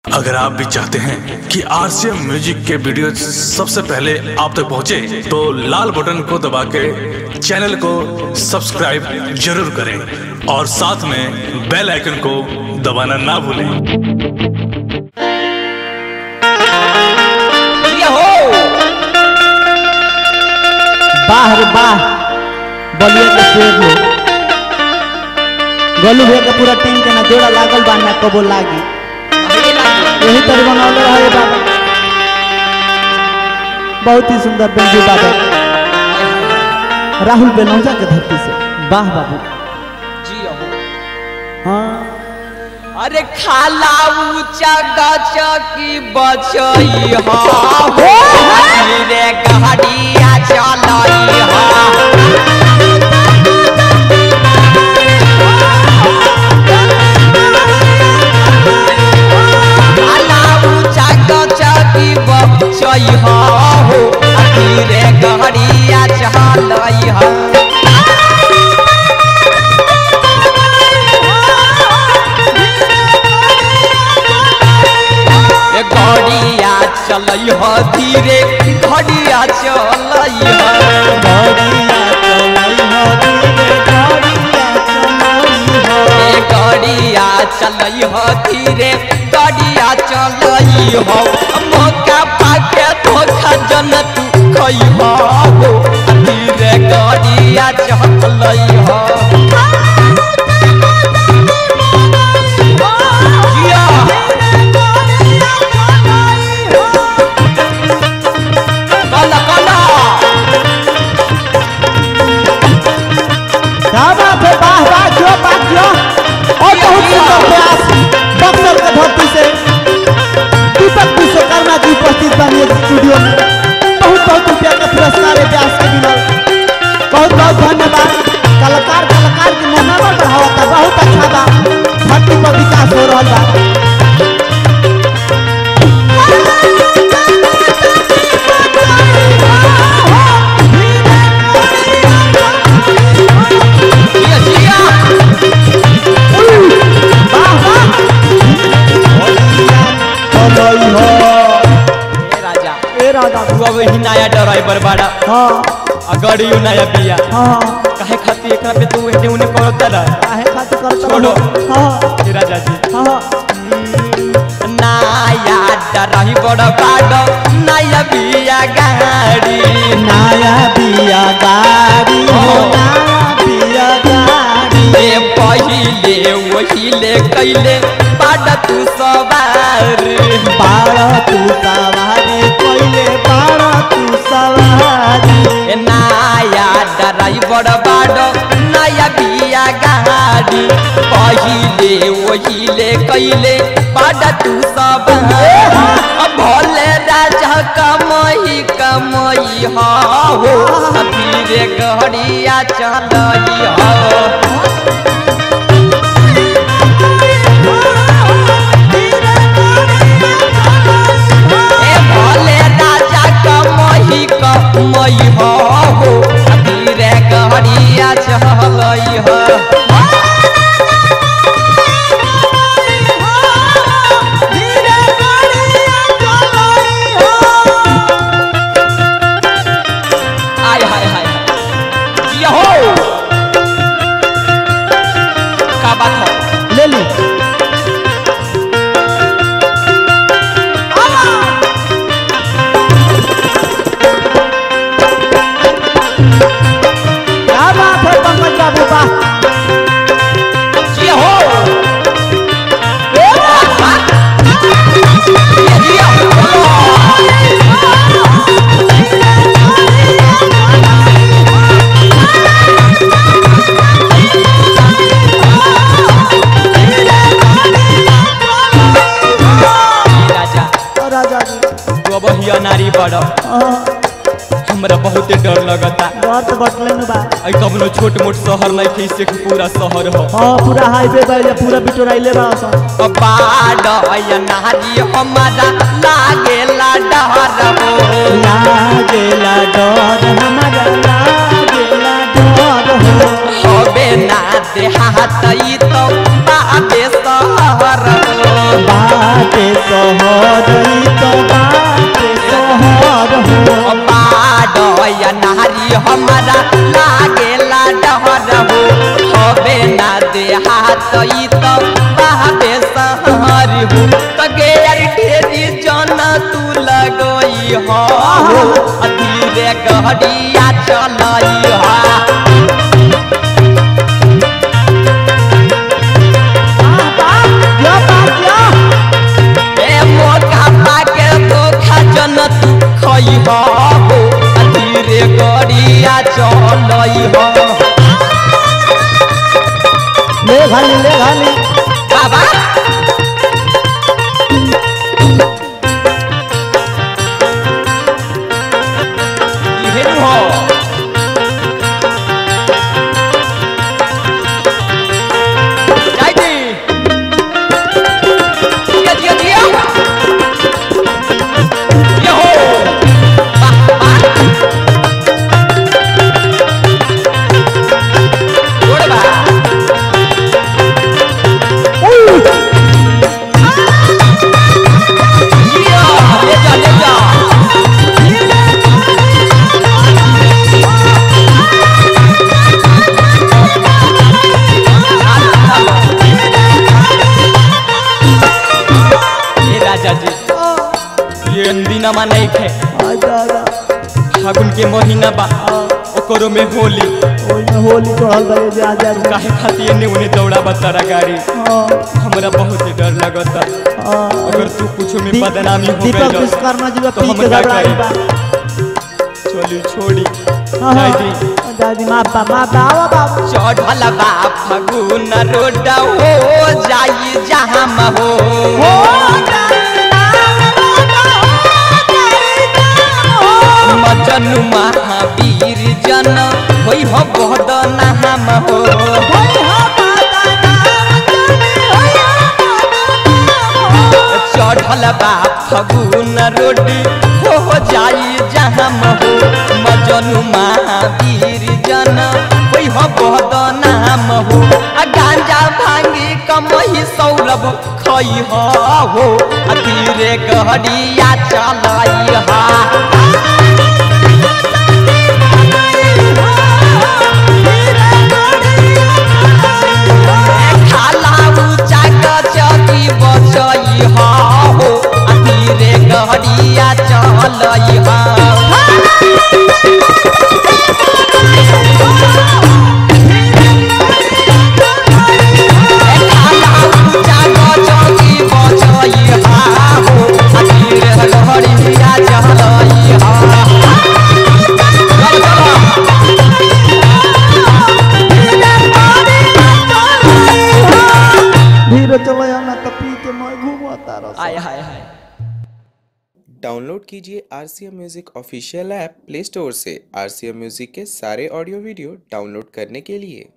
अगर आप भी चाहते हैं कि आरसीएम म्यूजिक के वीडियो सबसे पहले आप तक पहुंचे, तो लाल बटन को दबा के चैनल को सब्सक्राइब जरूर करें और साथ में बेल आइकन को दबाना ना भूलें ये हो बाहर बाह बलिया के शेर हो गोलू भैया के पूरा टीम के ना जोड़ा लागल बा ना कबो लागी अभी लागी यही तरह बनौले रहे बाबा बहुत ही सुंदर बेंजू बाबा राहुल बेनौजा के धरती से वाह बाबू जी हो हाँ अरे खाला ऊंचा गच की बचई हा रे गहड़िया चलई हा खाला ऊंचा गच की बचई हा हो रे गहड़िया चलई हा ए घड़िया चलई हो धीरे घड़िया चलई हो ए घड़िया चलई हो धीरे घड़िया चलई हो मौका पाके धोखा जन तू खई हो धीरे घड़िया चलई हो जिया कला कला दादा पे बाह बाह जो बाह जो और बहुत सुंदर प्रयास बक्सर के धरती से दीपक विश्वकर्मा जी उपस्थित बनिए स्टूडियो में बहुत बहुत रुपया का पुरस्कार है व्यास के मिलल बहुत बहुत धन्यवाद कलाकार कलाकार के मनोबल बढ़ावा था बहुत अच्छा बा धरती पर विकास हो रहा बा जिया जिया वाह वाह चलई हो ए राजा ए राधा तू अब ही नया ड्राइवर बाड़ा हाँ आ गाड़ियो नया बिया हाँ काहे खातिर एकरा पे तू एने उने करत रह काहे खातिर करता छोड़ो। हाँ ए राजा जी हाँ नया ड्राइवर बाड़ा नया बिया गाड़ी नया बिया गाड़ी हो नया बिया गाड़ी ए पहिले वहिले कैले बाड़ा तू सवार बारह तू सवारी कोइले बारह तू सवारी ए नया ड्राइवर बाड़ा नया बिया गाड़ी पहिले वहिले कैले बाड़ा तू सवार अब भोले राजा कमई कमई हो धीरे गहड़िया चलई हो ए भोले राजा कमई कमई हो धीरे गहड़िया चलई हो आय हाय हाय ये हो का बात हो ले ली क्या बात है पंकज बाबू वाह ये हो ये दिया राजा और राजा जी तू अब हिया नारी बड़ हाँ, हमरा बहुत डर लगता डर तो बटले में बा आई कबनो छोट मोट शहर नहीं थे इससे पूरा शहर हो हाँ पूरा हाईवे बा ये पूरा बिटोराइले बा सब बाड़ नारी हमारा लागेला डर हो लागेला डर हमारा लागेला डर हो हबे ना देहात ई तो बाबे शहर हो बाटे सो गेर ढेरी जन तू लगई हो धीरे गहरिया चलई हो जो बात जो ए मोटा पाके धोखा जन तू खई हो धीरे गहरिया चलई हो ले घाली ले घाली बाबा इहे नु हो जय जी जिया जिया जिया ये हो वाह वाह जोड़ बा जिया ले जा ले जा ए राजा जी ये अंदिनमा नहीं खे आ दादा फागुन के महीना बा ओकरो में होली ओइ में होली चढ़ल बा ये जा जा काहे खातिर ने उन्हें दौड़ा बतारा गाड़ी हां हमरा बहुत ही डर लगता हां अगर तू कुछ में दी- बदनामी हो दीपक गई विश्वकर्मा जी बा तो पी हम के क्या घबराई करें? बा चली छोड़ी हाँ, हाँ। जाय दी दादी माँ बा माँ बाबा बाबा चढ़ल बा फगुन रोड हो जाई जहाँ हो मजनु महावीर जन होई हो बहद नाम हो चढ़ल बा फगुन रोड हो जाई जहाँ हो मजनु महावीर जन होई हो बहद नाम हो आ गांजा भांगी कमही सौरभ खई हो आ धीरे गहरिया चलाई हा खाला ऊंचा गचकी बचई हा हो आ धीरे गहरिया चलई हा खाला ऊंचा गचकी बचई हा हो आ धीरे गहरिया चलई हा चल चल धीरे चलो ना तो पी के मैं घूमता रह आय हाय हाय डाउनलोड कीजिए R C M music official app play store से आर सी एम म्यूज़िक के सारे ऑडियो वीडियो डाउनलोड करने के लिए